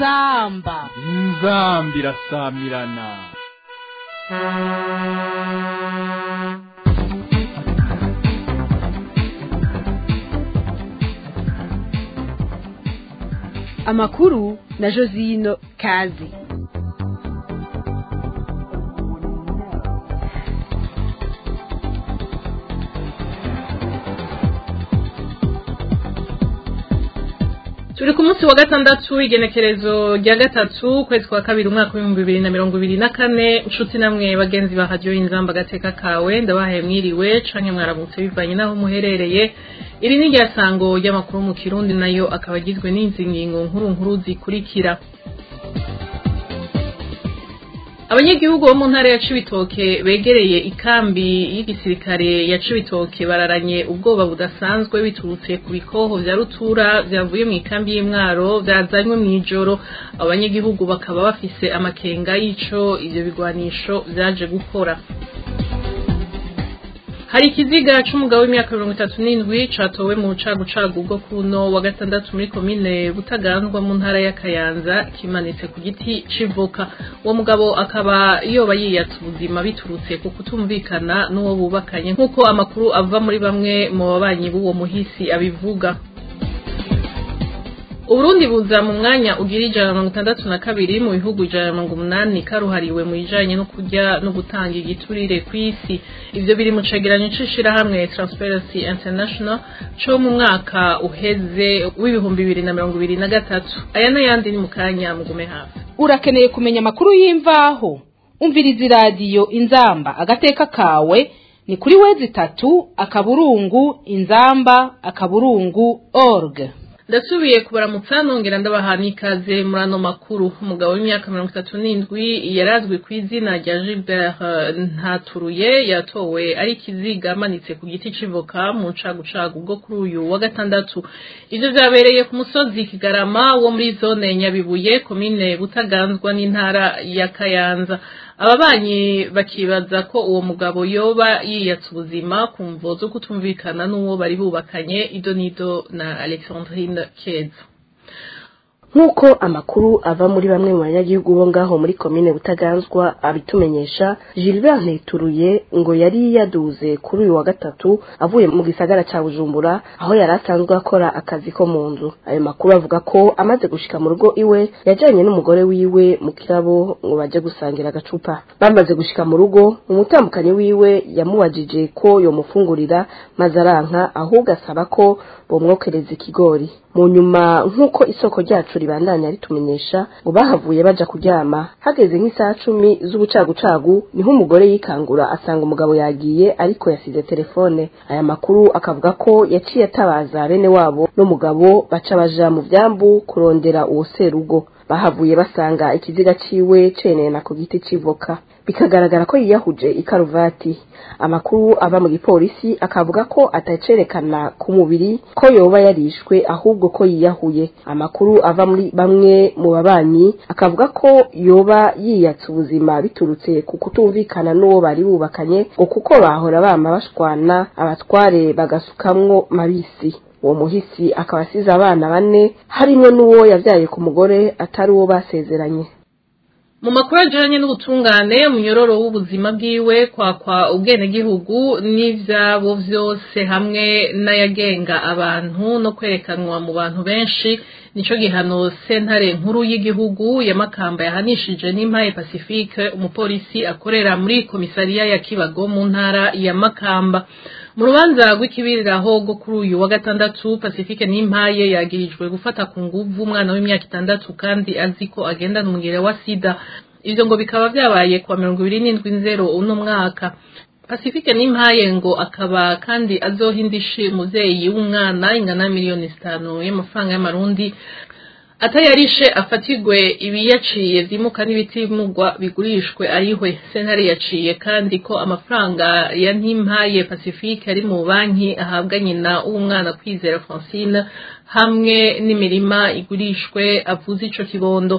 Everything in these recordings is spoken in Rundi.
inzamba inzambi irasamirana amakuru na josino kazi turi ku munsi wa gatandatu w'igenekerezo rya gatatu ukwezi kwa kabiri umwaka w'ibihumbi bibiri na mirongo ibiri na kane inshuti namwe bagenzi ba radiyo y'inzamba agateka kawe ndabahaye mwiriwe canke mwaramutse bivanye n'aho muherereye iri ni rya sango ry'amakuru mu kirundi nayo akaba agizwe n'izi ngingo nkuru nkuru zikurikira abanyagihugu bo mu ntara ya cibitoke begereye ikambi y'igisirikare ya cibitoke bararanye ubwoba budasanzwe biturutse ku bikoho vya rutura vyavuye mu ikambi y'imwaro vyazanywe mw'ijoro abo banyagihugu bakaba bafise amakenga y'ico ivyo bigwanisho vyaje gukora hari ikiziga c'umugabo w'imyaka mirongo itatu n'indwi catowe mu bucagucagu bwo kuno wa gatandatu muri komine butaganzwa mu ntara ya kayanza kimanitse ku giti c'ivoka uwo mugabo akaba yoba yiyatse ubuzima biturutse ku kutumvikana n'uwo bubakanye nk'uko amakuru ava muri bamwe mu babanyi b'uwo muhisi abivuga Uburundi buza mu mwanya ugira ijana na mirongo itandatu na kabiri mu bihugu ijana na mirongo umunani karuhariwe mu bijanye no kurya no gutanga igiturire kw'isi ivyo biri mu cegeranyo c'ishirahamwe Transparency International co mu mwaka uheze w'ibihumbi bibiri na mirongo ibiri na gatatu aya n'ayandi ni mu kanya mugume hafi urakeneye kumenya amakuru y'imvaho umviriza iradiyo inzamba agateka kawe ni kuri wezi itatu akaburungu inzamba akaburungu org ndasubiye kubaramutsa nongera ndabaha n'ikaze muri ano makuru umugabo w'imyaka mirongo itatu n'indwi yarazwi ku izina rya gilbert ntaturuye yatowe ari ikiziga amanitse ku giti c'ivoka mu ncagucagu bwo kuri uyu wa gatandatu ivyo vyabereye ku musozi kigarama wo muri zone nyabibuye komine butaganzwa n'intara ya kayanza ababanyi bakibaza ko uwo mugabo yoba yiyatse ubuzima ku mvo zo kutumvikana n'uwo bari bubakanye ido nido na alexandrine keza nk'uko amakuru ava muri bamwe mu banyagihugu bo ngaho muri komine butaganzwa abitumenyesha gilbert ntituruye ngo yari yaduze kuri uyu wa gatatu avuye mu gisagara ca bujumbura aho yari asanzwe akora akazi ko mu nzu ayo makuru avuga ko amaze gushika mu rugo iwe yajanye n'umugore wiwe mu kirabo ngo baje gusangira agacupa bamaze gushika mu rugo umutambukanyi wiwe yamubajije ko yomufungurira maze aranka ahubwo asaba ko bomwokereza ikigori mu nyuma nk'uko isoko ryacu ribandanya ritumenyesha ngo bahavuye baja kuryama hageze nk'isaha cumi z'ubucagucagu niho umugore yikangura asanga umugabo yagiye ariko yasize telefone aya makuru akavuga ko yaciye atabaza bene wabo n'umugabo baca baja mu vyambu kurondera uwo serugo bahavuye basanga ikiziga ciwe cenena ku giti c'ivoka bikagaragara ko yiyahuje ikaruvati amakuru ava mu gipolisi akavuga ko atacerekana ku mubiri ko yoba yarishwe ahubwo ko yiyahuye amakuru ava muri bamwe mu babanyi akavuga ko yoba yiyatse ubuzima biturutse ku kutumvikana n'uwo bari bubakanye ngo kuko bahora bama bashwana abatware bagasukamwo mabisi uwo muhisi akaba asize abana bane harimwo n'uwo yavyaye ku mugore atari uwo basezeranye mu makuru ajanye n'ubutungane umunyororo w'ubuzima bwiwe kwakwa ubwenegihugu n'ivyabo vyose hamwe n'ayagenga abantu no kwerekanwa mu bantu benshi nico gihano sentare nkuru y'igihugu ya makamba yahanishije n'impaye pacifique umupolisi akorera muri komisariya ya kibago mu ntara ya makamba mu rubanza rw'ikibiriraho rwo kuri uyu wa gatandatu pacifique n'impaye yagirijwe gufata ku nguvu umwana w'imyaka itandatu kandi azi ko agendana umugera wa sida ivyo ngo bikaba vyabaye kuwa mirongo ibiri n'indwi nzero uno mwaka pacifique n'impaye ngo akaba kandi azoha indishi umuvyeyi w'umwana ingana miliyoni zitanu y'amafaranga y'amarundi atayarishe afatirwe ibiyaciye vyimuka n'ibitimugwa bigurishwe arihwe sentare yaciye kandi ko amafaranga ya ntimpaye pacifique ari mu banki ahabwa nyina w'umwana kwizera francine hamwe n'imirima igurishwe avuze ico kibondo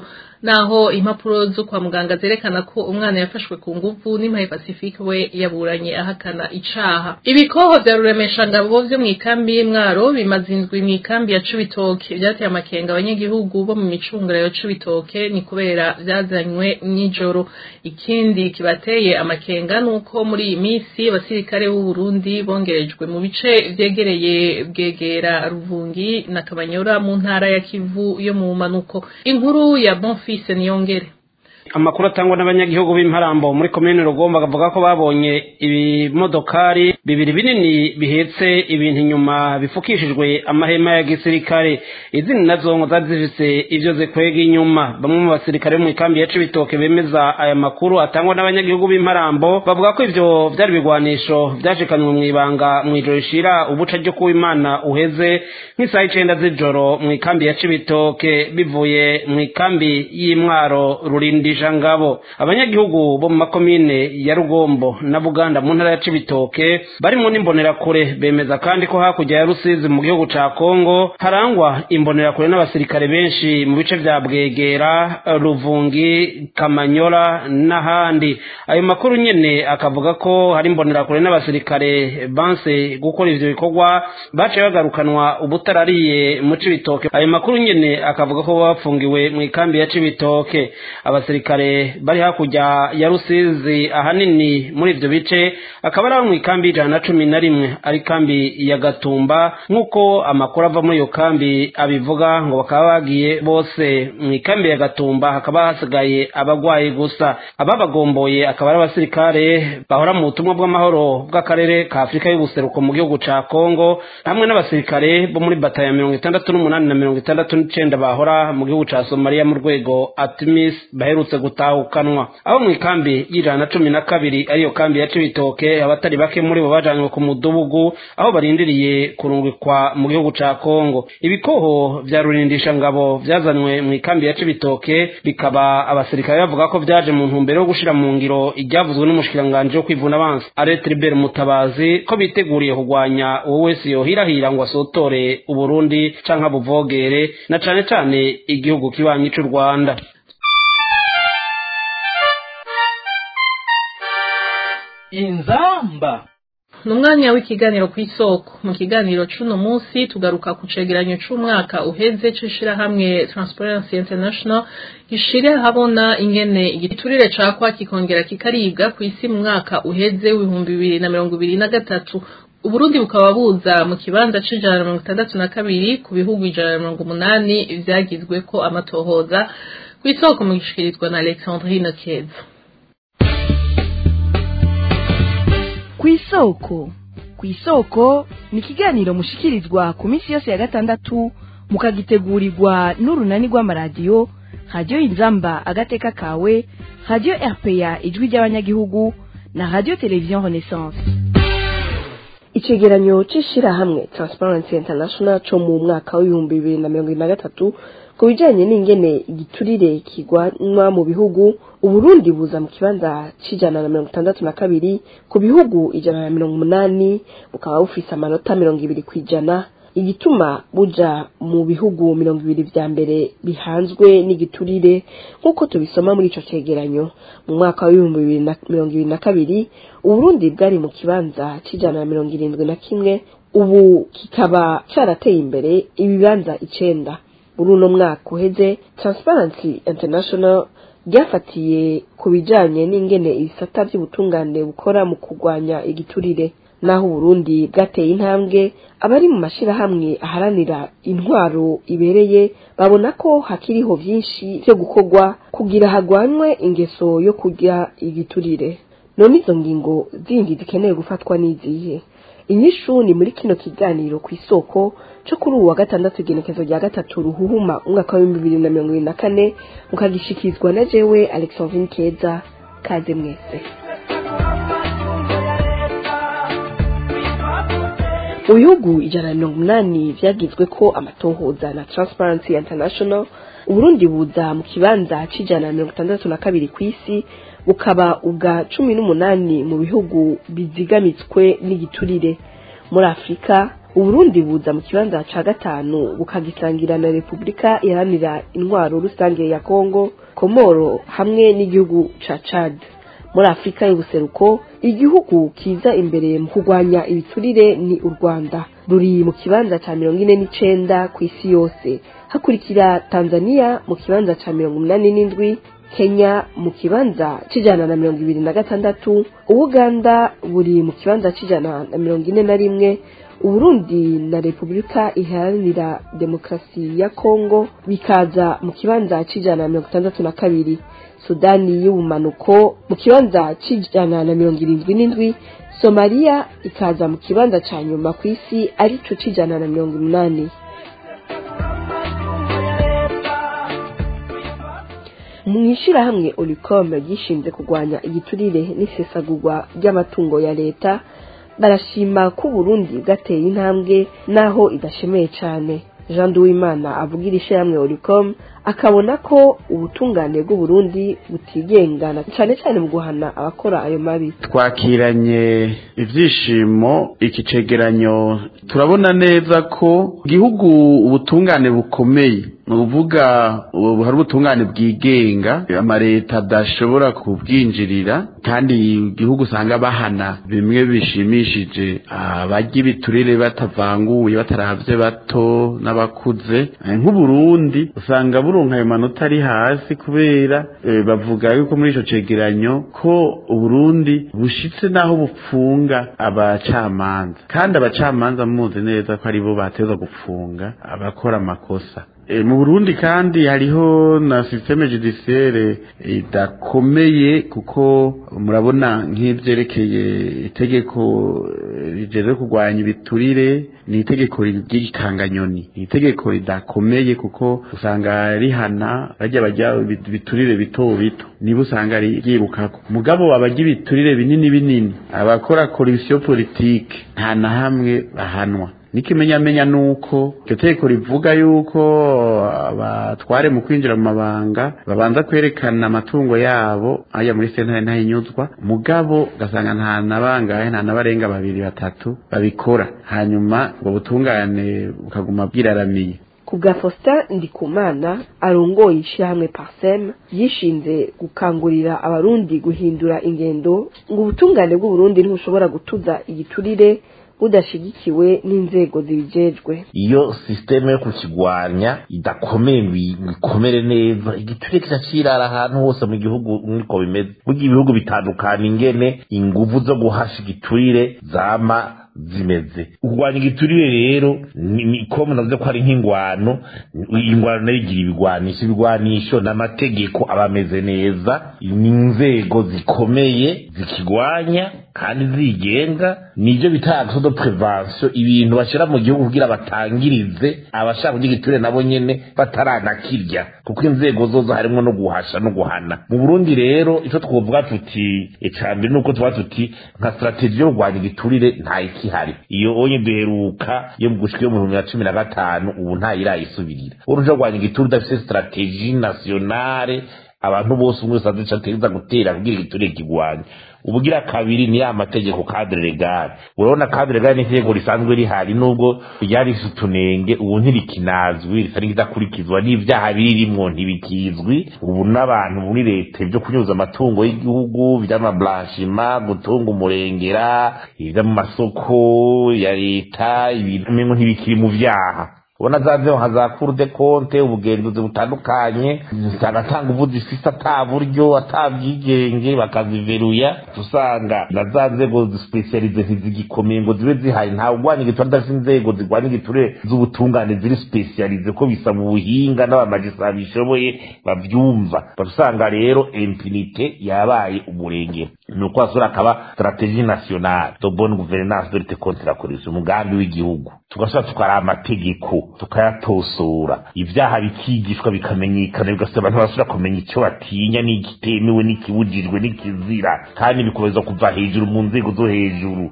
naho impapuro zo kwa muganga zerekana ko umwana yafashwe ku nguvu n'impaye pacifique we yaburanye ahakana icaha ibikoho vya ruremeshangabo vyo mw'ikambi y'imwaro bimaze indwi mw'ikambi ya cibitoke vyateye amakenga abanyagihugu bo mu micungura ya cibitoke ni kubera vyazanywe mw'ijoro ikindi kibateye amakenga nuko muri iyi misi abasirikare b'u Burundi bongerejwe mu bice vyegereye bwegera ruvungi na kabanyora mu ntara ya kivu yo mu manuko inkuru ya bonfise niyongere amakuru atangwa n'abanyagihugu b'imparambo muri komine rugomba bavuga ko babonye ibimodokari bibiri binini bihetse ibintu inyuma bifukishijwe amahema ya gisirikare izindi nazo ngo zari zifise ivyo zikwega inyuma bamwe mu basirikare bo mu ikambi ya cibitoke bemeza aya makuru atangwa n'abanyagihugu b'imparambo bavuga ko ivyo vyari ibigwanisho vyashikanywe mw'ibanga mw'ijoro rishira ubuca ryo kuba imana uheze nk'isaha icenda z'ijoro mu ikambi ya cibitoke bivuye mu ikambi y'imwaro rurindije ngabo abanyagihugu bo mu makomine ya rugombo na buganda mu ntara ya cibitoke barimo n'imbonerakure bemeza kandi ko hakurya ya rusizi mu gihugu ca kongo harangwa imbonerakure n'abasirikare benshi mu bice vya bwegera ruvungi kamanyola n'ahandi ayo makuru nyene akavuga ko hari imbonerakure n'abasirikare banse gukora ivyo bikorwa baciye bagarukanwa ubutarariye mu cibitoke ayo makuru nyene akavuga ko bafungiwe mu ikambi ya cibitoke abasirikare bari hakurya ya rusizi ahanini muri ivyo bice akaba ari abo mu ikambi ijana na cumi na rimwe ari kambi ya gatumba nk'uko amakuru ava muri iyo kambi abivuga ngo bakaba bagiye bose mu ikambi ya gatumba hakaba hasigaye abagwayi gusa ababagomboye akaba ari abasirikare bahora mu butumwa bw'amahoro bw'akarere ka afurika y'ubuseruko mu gihugu ca kongo hamwe n'abasirikare bo muri batayo ya mirongo itandatu n'umunani na mirongo itandatu n'icenda bahora mu gihugu ca somaliya mu rwego atimis baherutse gutahukanwa aho mu ikambi y'ijana na cumi na kabiri ariyo kambi ya cibitoke abatari bake muri bo bajanywe ku mudugugu aho barindiriye kurungikwa mu gihugu ca kongo ibikoho vya rurindisha ngabo vyazanywe mu ikambi ya cibitoke bikaba abasirikare bavuga ko vyaje mu ntumbero yo gushira mu ngiro iryavuzwe n'umushikiranganji wo kwivuna abansi aretribert mutabazi ko biteguriye kurwanya uwo wese yohirahira ngo asotore uburundi canke abuvogere na cane cane igihugu kibanyi c'u rwanda inzamba ni umwanya w'ikiganiro ku isoko mu kiganiro c'uno munsi tugaruka ku cegeranyo c'umwaka uheze c'ishirahamwe transparency international gishira habona ingene igiturire cakwa kikongera kikaribwa ku isi mu mwaka uheze w'ibihumbi bibiri na mirongo ibiri na gatatu uburundi bukaba buza mu kibanza c'ijana na mirongo itandatu na kabiri ku bihugu ijana na mirongo umunani vyagizweko amatohoza ku isoko mu gishikirizwa na alexandrine keza kw'isoko kw'isoko ni ikiganiro mushikirizwa ku minsi yose ya gatandatu mukagitegurirwa n'urunani rw'amaradiyo radiyo inzamba agateka kawe radiyo rpa ijwi ry'abanyagihugu na radiyo televiziyo renaissance icegeranyo c'ishirahamwe transparency international co mu mwaka w'ibihumbi bibiri na mirongo ibiri na gatatu ku bijanye n'ingene igiturire kigwanwa mu bihugu uburundi buza mu kibanza c'ijana na mirongo itandatu na kabiri ku bihugu ijana na mirongo umunani bukaba bufise amanota mirongo ibiri kw'ijana igituma buja mu bihugu mirongo ibiri vya mbere bihanzwe n'igiturire nk'uko tubisoma muri ico cegeranyo mu mwaka w'ibihumbi bibiri na mirongo ibiri na kabiri uburundi bwari mu kibanza c'ijana na mirongo irindwi na kimwe ubu kikaba carateye imbere ibibanza icenda muri uno mwaka uheze transparency international ryafatiye ku bijanye n'ingene ibisata vy'ubutungane bukora mu kurwanya igiturire naho uburundi bwateye intambwe abari mu mashirahamwe aharanira intwaro ibereye babona ko hakiriho vyinshi vyo gukorwa kugira hagwanwe ingeso yo kurya igiturire none izo ngingo zindi zikenewe gufatwa n'izihe inyishu ni muri kino kiganiro ku isoko co kuri uwu wa gatandatu igenekezo rya gatatu ruhuhuma umwaka w'ibihumbi bibiri na mirongo ibiri na kane mukagishikizwa na jewe alexandrine keza kaze mwese mu bihugu ijana na mirongo umunani vyagizwe ko amatohoza na transparency international uburundi buza mu kibanza c'ijana na mirongo itandatu na kabiri kw'isi bukaba ubwa cumi n'umunani mu bihugu bizigamitswe n'igiturire muri afurika uburundi buza mu kibanza ca gatanu bukagisangira na repubulika iharanira intwaro rusange ya kongo komoro hamwe n'igihugu ca Chad muri afurika y'ubuseruko igihugu kiza imbere mu kurwanya ibiturire ni u rwanda ruri mu kibanza ca mirongo ine n'icenda ku isi yose hakurikira tanzania mu kibanza ca mirongo umunani n'indwi kenya mu kibanza c'ijana na mirongo ibiri na gatandatu ubuganda buri mu kibanza c'ijana na mirongo ine na rimwe uburundi na repubulika iharanira demokarasi ya kongo bikaza mu kibanza c'ijana na mirongo itandatu na kabiri sudani y'ubumanuko mu kibanza c'ijana na mirongo irindwi n'indwi somaliya ikaza mu kibanza ca nyuma ku isi arico c'ijana na mirongo umunani mu ishyirahamwe oricom ryishinze kurwanya igiturire n'isesagurwa ry'amatungo ya leta barashima ko uburundi bwateye intambwe naho idashemeye cyane jean duwimana avugira ishyirahamwe oricom akabona ko ubutungane bw'uburundi butigengana cyane cyane mu guhana abakora ayo mabi twakiranye ibyishimo iki cegeranyo turabona neza ko igihugu ubutungane bukomeye ni ukuvuga ubu hari ubutungane bwigenga amaleta adashobora kubwinjirira kandi igihugu usanga bahana bimwe bishimishije abarya ibiturire batavanguye bataravye bato n'abakuze nk'uburundi usanga buronka ayo manota ari hasi kubera eh, bavuga yuko muri ico cegeranyo ko uburundi bushitse naho bupfunga abacamanza kandi abacamanza muzi neza ko aribo bateza gupfunga abakora amakosa E, mu Burundi kandi hariho na systeme judiciaire idakomeye kuko murabona nk'ivyerekeye itegeko rijeje kurwanya ibiturire ni itegeko ry'ikanganyoni ni itegeko ridakomeye kuko usanga rihana bajya bajya ibiturire bito bito niba usanga ryibukako mugabo abajya ibiturire binini binini abakora corruption politique nta na hamwe bahanwa n'ikimenyamenya nuko iryo tegeko rivuga yuko abatware mu kwinjira mu mabanga babanza kwerekana amatungo yabo aya muri sentare ntahinyuzwa mugabo ugasanga nta na bangahe nta na barenga babiri batatu babikora hanyuma ubwo butungane bukaguma bwiraramiye ku bwa faustin ndikumana arongoye ishyirahamwe parsem yishinze gukangurira abarundi guhindura ingendo ngo ubutungane bw'uburundi ntibushobora gutuza igiturire budashigikiwe n'inzego zibijejwe iyo sisiteme yo kukigwanya idakomeye ngo ikomere neza igiturire kiracirara ahantu hose mu gihugu niko bimeze burya ibihugu bitandukana ingene inguvu zo guhasha igiturire zama zimeze kurwanya igiturire rero ni ko munavuze ko hari nk'ingwano ingwano nayo igira ibigwanisho ibigwanisho n'amategeko aba ameze neza ni inzego zikomeye zikigwanya kandi zigenga nibyo bita action de prevention ibintu bashyira mu gihugu kugira batangirize abashaka kurya igiturire nabo nyene bataranakirya kuko inzego zozo harimo no guhasha no guhana mu burundi rero icyo twovuga tuti icambere nuko tuvuga tuti nka strategie yo kurwanya igiturire nta ikihari iyo onye duheruka yo mu gushika yo mu bihumbi na cumi na gatanu ubu ntayirayisubirira uruja kurwanya igiturire udafise strategie nationale abantu bose umwe wese azica ategereza gutera kugira igiturire kigwanya ubugira kabiri ni ya mategeko cadre legal urabona cadre legal ni itegeko risanzwe rihari nubwo ryari rifite utunenge ubu ntirikinazwi risa n'ikidakurikizwa n'ivyaha birimwo ntibikizwi ubu n'abantu muri leta ibyo kunyuza amatungo y'igihugu vy'amablanchima gutunga umurengera ivyo mu masoko ya leta ibintu mengo ntibikiri mu vyaha ubona za nzego nka za cour de compte ubugenzuzi butandukanye zikanatanga ubu zifise ata buryo ata bwigenge bakaziveruya usanga na za nzego zisipesiyalize ntizigikomeye ngo zibe zihari ntawe urwanya igiturire adafite inzego zirwanya igiturire z'ubutungane ziri sipesiyalize ko bisaba ubuhinga n'abamajisitara bishoboye bavyumva usanga rero impunite yabaye umurengero ni uko hasura akaba strategie nationale de bonne gouvernance de lutte contre la corruption umugambi w'igihugu tugashobora tukara amategeko tukayatosora ibyaha bikigishwa bikamenyekana bigasaba abantu basubira kumenya icyo batinya n'igitemewe n'ikibujijwe n'ikizira kandi bikomeza kuva hejuru mu nzego zo hejuru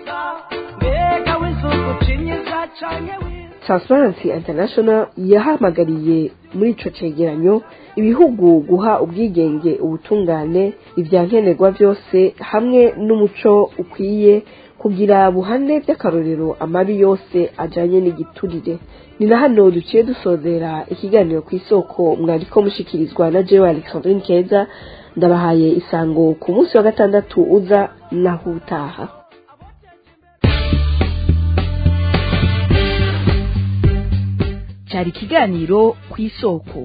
transparency international yahamagariye muri ico cegeranyo ibihugu guha ubwigenge ubutungane ivyankenerwa vyose hamwe n'umuco ukwiye kugira buhane by'akarorero amabi yose ajanye n'igiturire ni na hano duciye dusozera ikiganiro ku isoko mwariko mushikirizwa na jewe alexandrine keza ndabahaye isango ku munsi wa gatandatu uza naho utaha cyari ikiganiro ku isoko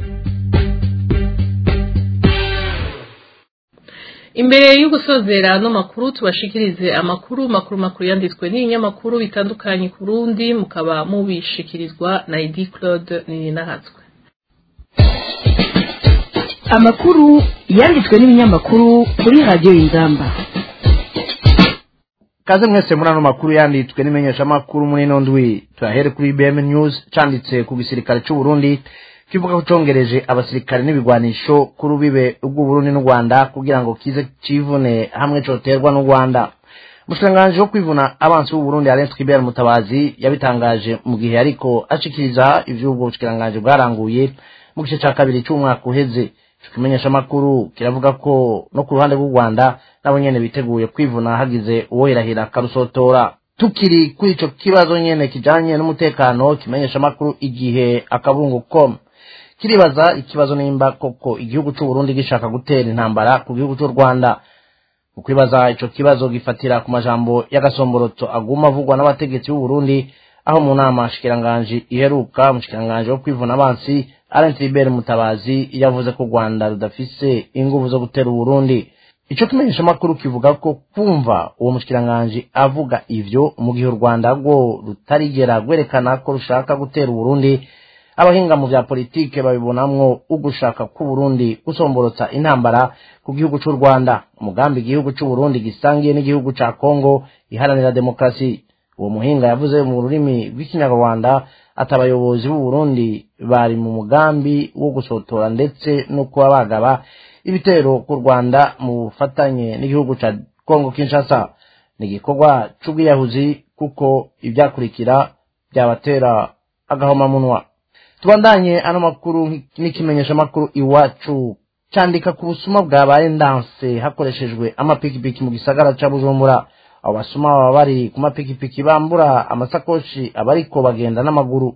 imbere yo gusozera ano makuru tubashikirize amakuru makuru makuru yanditswe n'ibinyamakuru bitandukanye ku rundi mukaba mubishikirizwa na edi claude nininahatswe amakuru yanditswe n'ibinyamakuru kuri radiyo y'ingamba kaze mwese muri ano makuru yanditswe n'imenyeshamakuru muri ino ndwi turahere kuri bm news canditse ku gisirikare c'u Burundi kivuga ko congereje abasirikare n'ibigwanisho ku rubibe rw'uburundi n'u rwanda kugira ngo kize civune hamwe coterwa n'u rwanda umushikiranganji wo kwivuna abansi b'uburundi arenze twibera mutabazi yabitangaje mu gihe ariko ashikiriza ivy'ubwo bushikiranganji bwaranguye mu gice ca kabiri c'umwaka uheze ico kimenyeshamakuru kiravuga ko no ku ruhande rw'u rwanda nabo nyene biteguye kwivuna hagize uwohirahira akarusotora tukiri kuri ico kibazo nyene kijanye n'umutekano kimenyeshamakuru igihe akabungu com kiribaza ikibazo nimba koko igihugu c'u Burundi gishaka gutera intambara ku gihugu c'u Rwanda mu kwibaza ico kibazo gifatira ku majambo y'agasomborotso aguma avugwa n'abategetsi b'u Burundi aho mu nama shikiranganji iheruka umushikiranganji wo kwivuna abansi Alain Tribert Mutabazi yavuze ko u Rwanda rudafise inguvu zo gutera u Burundi ico kimenyesha makuru kivuga ko kumva uwo mushikiranganji avuga ivyo mu gihe u Rwanda rwo rutarigera gwerekana ko rushaka gutera u Burundi abahinga mu vya politike babibonamwo ugushaka ku Burundi gusomborotsa intambara ku gihugu c'u Rwanda umugambi igihugu c'u Burundi gisangiye n'igihugu ca Kongo iharanira demokrasi uwo muhinga yavuze mu rurimi rw'ikinyarwanda ati abayobozi b'u Burundi bari mu mugambi wo gusotora ndetse no kuba bagaba ibitero ku Rwanda mu bufatanye n'igihugu ca Kongo Kinshasa ni igikorwa c'ubwiyahuzi kuko ibyakurikira byabatera agahomamunwa tubandanye ano makuru n'ikimenyesha makuru iwacu candika ku busuma bwabaye ndanse hakoreshejwe amapikipiki mu gisagara ca Bujumbura abo basuma baba bari ku mapikipiki bambura amasakoshi abariko bagenda n'amaguru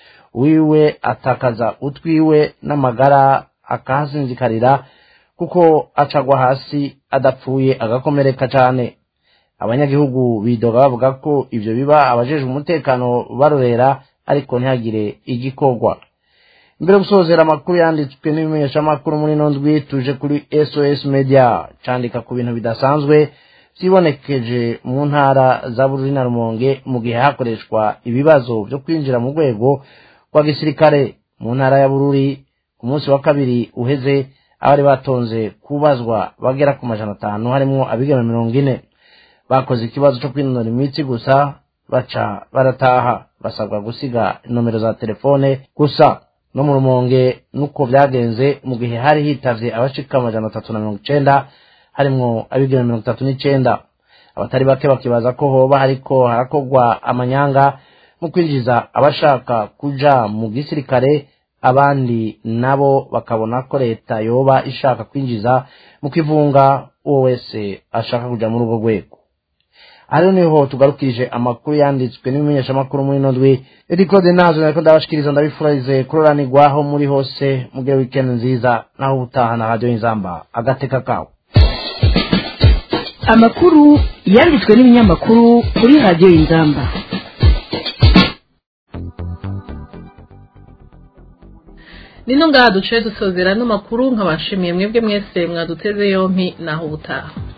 wiwe atakaza utwiwe n'amagara akahasinzikarira kuko acagwa hasi adapfuye agakomereka cane abanyagihugu bidoga bavuga ko ivyo biba abajejwe umutekano barorera ariko ntihagire igikorwa mbere yo gusozera amakuru yanditswe n'ibimenyeshamakuru muri ino ndwi tuje kuri sos media candika ku bintu bidasanzwe vyibonekeje mu ntara za bururi na rumonge mu gihe hakoreshwa ibibazo vyo kwinjira mu rwego rwa gisirikare mu ntara ya bururi ku munsi wa kabiri uheze abari batonze kubazwa bagera ku majana atanu harimwo abigeme mirongo ine bakoze ikibazo co kwinonora imitsi gusa baca barataha basabwa gusiga inomero za telefone gusa no mu rumonge nuko vyagenze mu gihe hari hitavye abashika amajana atatu na mirongo icenda harimwo abigeme mirongo itatu n'icenda abatari bake bakibaza ko hoba hariko harakorwa amanyanga mu kwinjiza abashaka kuja mu gisirikare abandi nabo bakabona ko leta yoba ishaka kwinjiza mu kwivunga uwo wese ashaka kuja muri urwo rwego ariho niho tugarukirije amakuru yanditswe n'ibimenyeshamakuru muri ino ndwi edi claude nazo nariko ndabashikiriza ndabifurize kuroranirwaho muri hose mugire weekend nziza naho ubutaha na radiyo y'inzamba agateka kawe amakuru yanditswe n'ibinyamakuru kuri radiyo y'inzamba nino ngaha duciye dusozera no makuru nkabashimiye mwebwe mwese mwaduteze yompi naho ubutaha